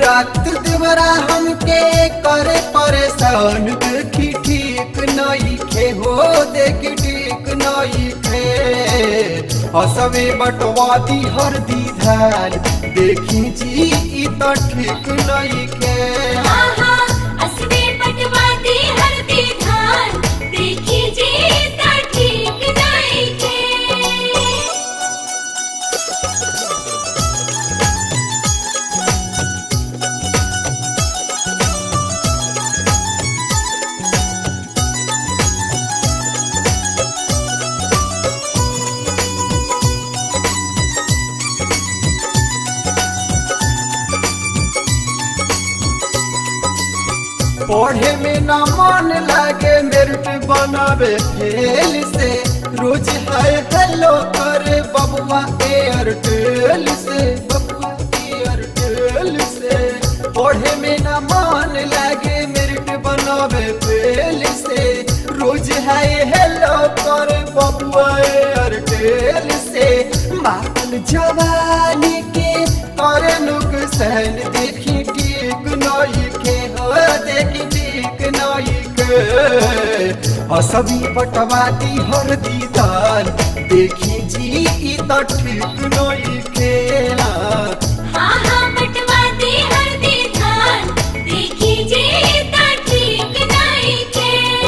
रात देवरा हमके करे परेशान देखी ठीक नहीं खे हो देखी ठीक नहीं खे हसवे बटवादी हर दी धान देखी जी ई तो ठीक नहीं खे आहा असली पटवादी हरदी धान देखी जी ता ठीक नहीं के पढ़े में ना मन लागे मेरिट बनावे फेल से रोज है हेलो करे बबुआ एयरटेल से बबुआ एयरटेल से पढ़े में ना मन लागे मेरिट बनावे फेल से रोज है हेलो करे बबुआ एयरटेल से मातल जवानी के करे नुकसान देखी ठीक नहीं के हो देखी ठीक नहीं के असबी पटवादी हर दीदार देखी जी ई तो ठीक नहीं के आहा पटवादी हरदी धान देखी जी ता ठीक नहीं के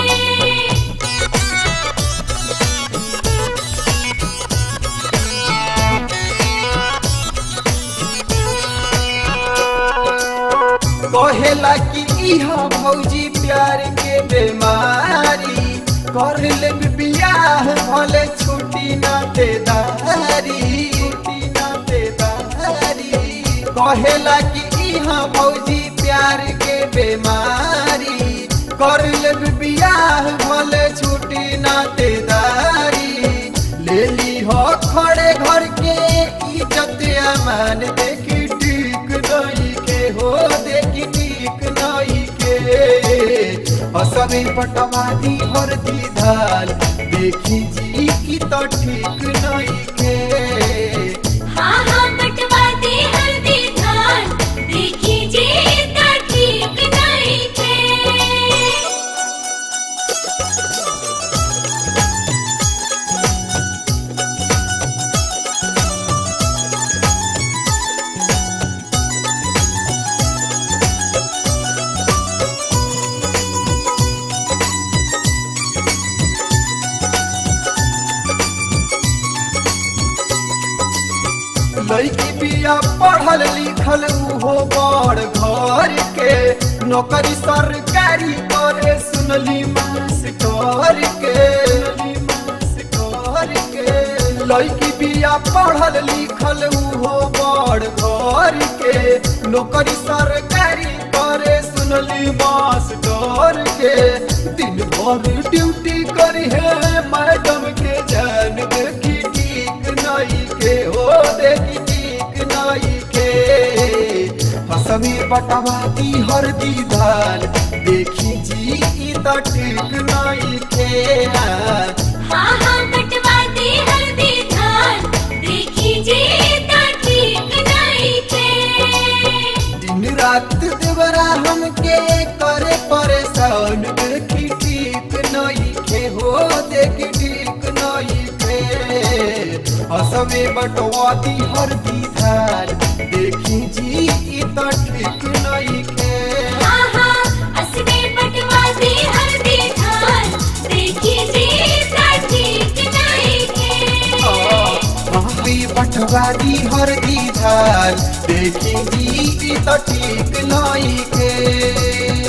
कहेला कि इहा भौजी प्यार के बीमारी कर ले बियाह भले छुट्टी ना देदारी छुट्टी ना देदारी कहेला कि इहा भौजी प्यार के बीमारी कर ले बियाह भले छुट्टी ना देदारी ले ली हो खड़े घर के इज्जत अमान देखी ठीक नहीं के हो देखी ठीक नहीं के असबी पटवादी हर दीदार देखी जी की तो ठीक नहीं के आहा पटवादी हरदी धान देखी जी ता ठीक नहीं के लड़की बिया पढ़ल लिखल उहो बड़ घर के नौकरी सरकारी करे सुनली मास्टर के सुनली मास्टर के लड़की बिया पढ़ल लिखल उहो बड़ घर के नौकरी सरकारी करे सुनली मास्टर के दिन भर ड्यूटी करी है मैडम के जान देखी ठीक नहीं के हो देखी ठीक नहीं के हसमी बटवाती हर दीदार देखी जी ई तो ठीक नहीं के आहा पटवादी हरदी धान देखी जी ता ठीक नहीं के दिन रात देवरा हमके करे परेशान देखी ठीक नहीं के हो देखी ठीक नहीं के हसमे बटवाती हर दीदार देखी जी ई तो ठीक नहीं के आहा असली पटवादी हरदी धान देखी जी ता ठीक नहीं के हमारी पटवारी हर दीदार देखी जी ई तो ठीक नहीं के